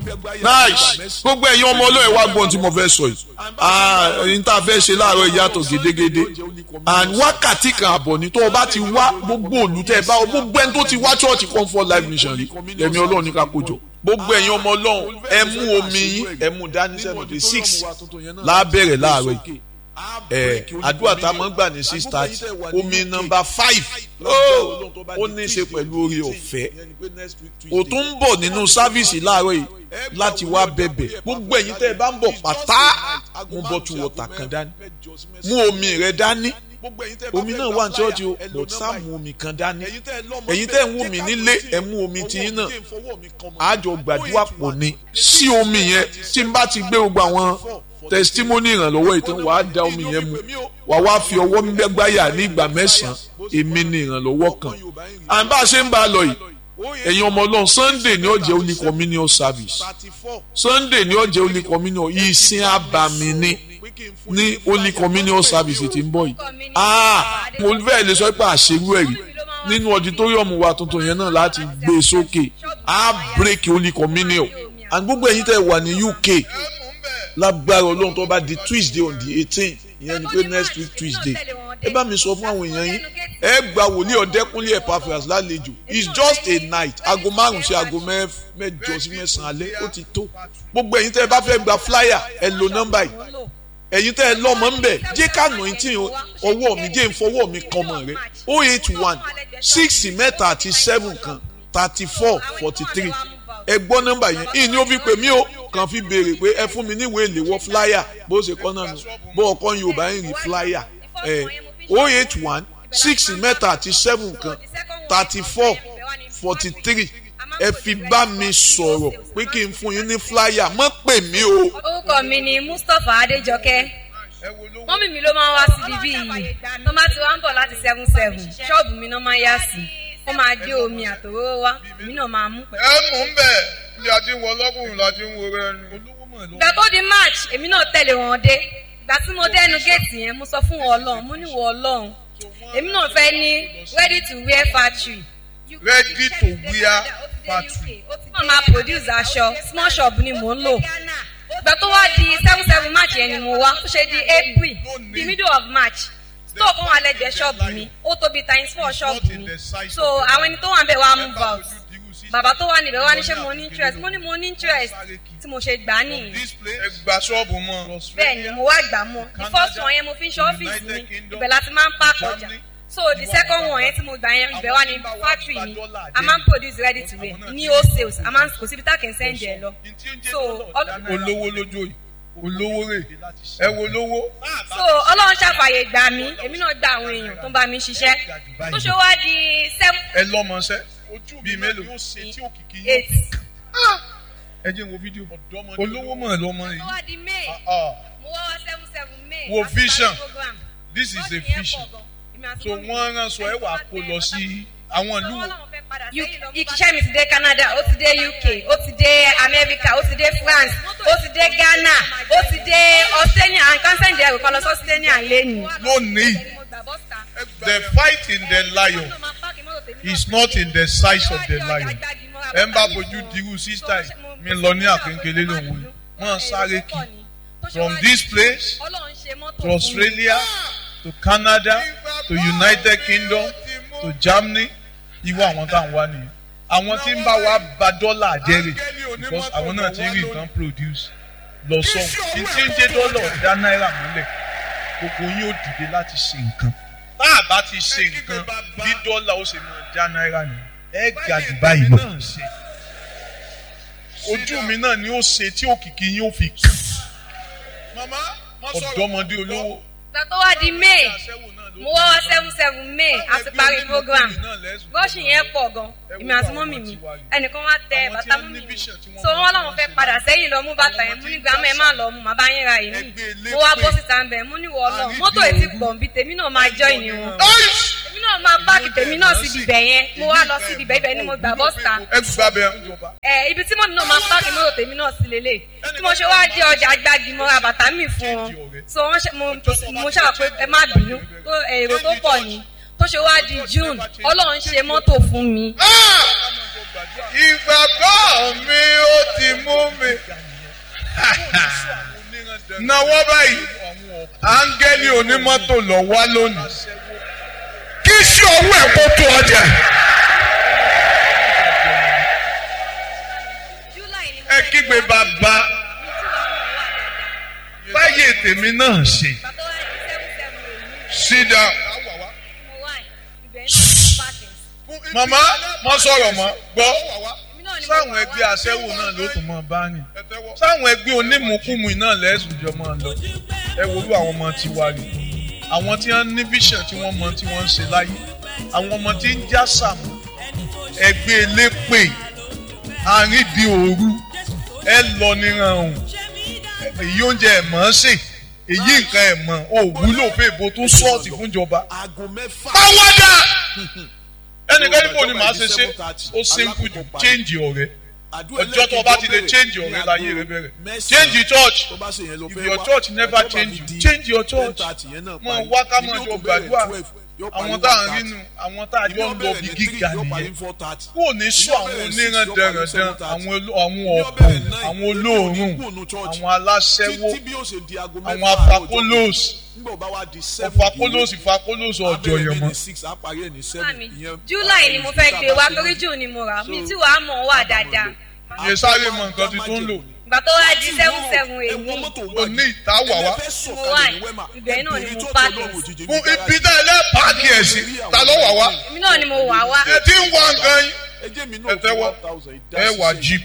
nice gbogbo ẹ̀yin ọmọ ọlọ́ọ̀ wá gbọ́n tí mo fẹ́ sọ yìí ẹ̀yin tá a fẹ́ ṣe láàárọ̀ ìyàtọ̀ gédégédé and wákàtí kan àbọ̀ ni tó o bá ti wá gbogbo olùtẹ̀ bá o gbogbo ẹni tó ti wá church comfort life mission rí ẹ̀mí ọlọ́run ní ká kójọ gbogbo ẹ̀yin ọmọ ọlọ́run ẹ mú omi yín ẹ mú dání sẹ́nu dé six lábẹ́rẹ̀ láàárọ̀ yìí ẹ àdúrà tá a máa ń gbà ní six thirty omi nọ́mbà five ó ní í ṣe pẹ̀lú orí ọ̀fẹ́ ó tún ń bọ̀ nínú sáfíìsì láàárọ̀ yìí láti wá bẹ̀bẹ̀ gbogbo ẹ̀yin tẹ́ ẹ bá ń bọ̀ pátá mú bottle water kan dání mú omi rẹ dání omi náà wà ní chọ́ọ̀chì o but sáà mú omi kan dání ẹ̀yin tẹ́ ń wù mí nílé ẹ̀ mú omi tiyín náà àjọ gbàdúrà pọ̀ ni sí omi yẹn tí n bá ti gbé gbogbo àwọn testimony ìrànlọ́wọ́ ìtàn wàá da omi yẹn mu wàá wá fi ọwọ́ gbẹ́gbáyà ní ìgbà mẹ́sàn-án èmi ni ìrànlọ́wọ́ kan à ń bá a ṣe ń bá a lọ yìí ẹ̀yin ọmọ ọlọ́run sunday ni ó jẹ́ only communion service sunday ni ó jẹ́ only communion ìsìn àbàmì ni ní only communion service ti ń bọ̀ yìí ah mo fẹ́ lè sọ pé àṣerú ẹ̀ rí nínú auditorium wa tuntun yẹn náà láti gbé e sókè á break only communion and gbogbo ẹ̀yin tẹ́ wà ní uk lágbára ọlọ́run tó bá di tuesday on the eighteen ìyẹn ni pé next week tuesday ẹ bá mi sọ fún àwọn èèyàn yín ẹ gba wòlíì ọ̀dẹ́kúnlé epaphras lálejò it's just a night aago márùn sí aago mẹ́jọ sí mẹ́sàn-án alẹ́ ó ti tó gbogbo ẹ̀yin tẹ́ ẹ bá fẹ́ gba flyer ẹ lo nọ́mbà yìí ẹ̀yin tẹ́ ẹ lọ́mọ ń bẹ̀ jẹ́ ká nà tí ọwọ́ mi jẹ́ ìfọwọ́ mi kan mọ̀ rẹ o eight one six mẹ́ta àti seven kan thirty four forty three ẹ gbọ́ nọ́mbà yẹn ìyìn ni ó fi pè mí o kàn fi béèrè pé ẹ fún mi níwèé ìléwọ́ flyer bó ṣe kọ́ náà nù bó ọkọ yorùbá ń rí flyer ẹ o eight one six mẹ́ta àti seven kan thirty four forty three ẹ fi bá mi sọ̀rọ̀ pé kí n fún yín ní flyer mọ́ pè mí o. orúkọ mi ni mustapha adéjọkẹ́ mọ́mí mi ló máa ń wá síbi bí yìí tó máa ti wá ń bọ̀ láti seven seven ṣọ́ọ̀bù mi náà máa ń yá sí ó máa gbé omi àtòwó wá èmi náà máa mú pẹ̀lú. ẹ mú un bẹ́ẹ̀ bí a ti ń wọ ọlọ́kùnrin la ti ń wo rẹ ni. ìgbà tó di march èmi náà tẹ̀lé wọn dé ìgbà tí mo dẹ́nu géètì yẹn mo sọ fún wọn ọlọ́run mo ní wọ ọlọ́run èmi náà fẹ́ ní ready to wear factory. ready to wear factory. wọ́n máa produce aṣọ small shop ni mò ń lò ìgbà tó wá di seven seven march yẹn ni mo wá ó ṣe di april the middle of march store kan wà lẹ́gbẹ̀ẹ́ ṣọ́ọ̀bù mi ó tóbi times four ṣọ́ọ̀bù mi so àwọn ẹni tó wà ń bẹ̀ wá move out bàbá tó wà níbẹ̀ wá ní ṣé mo ní interest mo ní mo ní interest tí mo ṣe gbà á nìyí ẹ gba ṣọ́ọ̀bù mọ́. bẹ́ẹ̀ ni mo wá gbà mọ́ the first one yẹn mo fi ń ṣe ọ́fíìsì mi ibẹ̀ láti máa ń park ọjà so the second one yẹn tí mo gbà yẹn ibẹ̀ wá ní factory mi a máa ń produce ready to wear ní wholesale a máa ń kò síbi tá kì í send ẹ lọ so olówó lójó yìí olówó rè ẹ wo lówó. so ọlọ́run ṣàfàyè gbà mí èmi náà gba àwọn èèyàn tó ń bá mi ṣiṣẹ́ tó ṣe wá di seven ẹ lọ́mọṣẹ́ bíi mélòó. eight ẹ jẹ́ n wo fídíò olówó mọ̀ lọ́mọ tó yìí. wá di may Ah, ah. mo wá wá seven seven may Wo àti vision. parí program. this is a Bọ́ọ̀sì yẹn vision pọ̀ gan. Èmi àti so mọ́mì wọ́n mi. rán sọ ẹ wà kó lọ sí àwọn ìlú wo. iṣẹ́ mi ti dé Canada ó ti dé UK ó ti dé America ó ti dé France ó ti dé Ghana ó ti dé Australia and cancer jẹ́ ẹ̀rọ kan lọ sí Australia lẹ́nu. lónìí the fight in the lion is not in the size of the lion ẹ ń bá fojú dirú sísá yìí mi lọ ní àkéńkélé lòun yìí wọ́n sáré kì from this place to Australia to Canada to United Kingdom to Germany irú àwọn tá à ń wá nìyẹn àwọn tí ń bá wa ba dọ́là jẹ́rè because àwọn náà ti ń rí nǹkan produce lọ sọ́hùn tí tí ń jẹ́ dọ́là dá náírà múlẹ̀ gbogbo yín ó dìde láti ṣe nǹkan tá a bá ti ṣe nǹkan bí dọ́là ó ṣe máa já náírà ni ẹ ga jù báyìí lọ ojú mi náà ni ó ṣe tí òkìkí yín ó fi kú ọ̀dọ́mọdé olówó ìgbà tó wá di May mo wá wá seven seven May a ti parí program rọ́ọ̀ṣì yẹn pọ̀ gan èmi àti mọ́mì mi ẹnìkan wá tẹ bàtà mọ́mì mi so wọ́n làwọn fẹ́ padà sẹ́yìn lọ mú bàtà yẹn mú ní gbàmọ́ ẹ má lọ mú màbá yín ra èmi mo wá bọ́ síta ń bẹ̀ mú ní wọ́ lọ mọ́tò ètí pọ̀ nbí tèmi náà máa jọ́ ìní wọn èmi náà máa páàkì tèmi náà síbi ibẹ̀ yẹn mo wá lọ síbi ibẹ̀ ibẹ̀ ni mo gbà bọ́ síta ẹ gbà bẹ ìjọba ẹ ibi tí mọ́mí náà máa páàkì mọ́tò tèmi náà sí lélẹ̀ tí mo ṣe wá dé ọjà gbági mo ra bàtà mi fún wọn so wọ́n ṣe mo mo ṣáà pé ẹ má bínú tó èrò tó pọ̀ ni tó ṣe wá di June Ọlọ́run ṣe mọ́tò fún mi ìgbàgbọ́ mi ó ti mú mi náwó báyìí áńgẹ́lì onímọ́tò lọ wá lónìí kí sí owó ẹ̀ kó tó ọjà. ẹ kígbe bàbá báyé tèmi náà ṣe sit down. màmá mo sọ̀rọ̀ mọ́ gbọ́ sáwọn ẹgbẹ́ aṣẹ́wó náà ló tún mọ́ bá rìn sáwọn ẹgbẹ́ onímùkúmu náà lẹ́sùn jọ máa lọ ẹ wo bí àwọn ọmọ ti wá rí àwọn tí wọ́n ní vision tí wọ́n mọ tí wọ́n ń ṣe láyé àwọn ọmọ tí ń já sàmù ẹgbẹ́ elépè àrídì òru ẹ lọ níran ọ̀hún èyí oúnjẹ ẹ̀ mọ̀ ọ́n sè èyí nǹkan ẹ̀ mọ̀ ò wúlò fún èbó tó sọ́ọ̀tì fúnjọba. báwọ́dà ẹnìkan níbo ni màá ṣe ṣe ó simple jù change ọ̀rẹ́ ọjọ́ tó o bá ti lè change ọ̀rẹ́ láyé rẹ bẹ̀rẹ̀ change your church if your church never change you change your church mọ wá ká mọ jọ gbàdúrà àwọn tá à ń rínú àwọn tá a jọ ń lọ bí gíga nìyẹn kó o ní sọ àwọn oníran dẹrẹdẹrẹ àwọn ọ̀pọ̀ àwọn olóòórùn àwọn aláṣẹ́wó àwọn afakolos ọfakolos ìfakolos ọjọ́ yẹn mọ́. july ni mo fẹ́ gbé wá torí june ni mo rà mí tí wàá mọ̀ wà dáadáa. iye sáré mọ nǹkan tí tó ń lò. ìgbà tó wá di seven seven èyí o ní ìta wà wá. mo wà ibẹ̀ náà ni mo pààkì fún ibi náà lẹ́ pààkì ẹ̀ sí ta ló wà wá. èmi náà ni mo wà wá. ẹ ti ń wá nǹkan yín ẹ tẹ́wọ́ ẹ wà jíìpù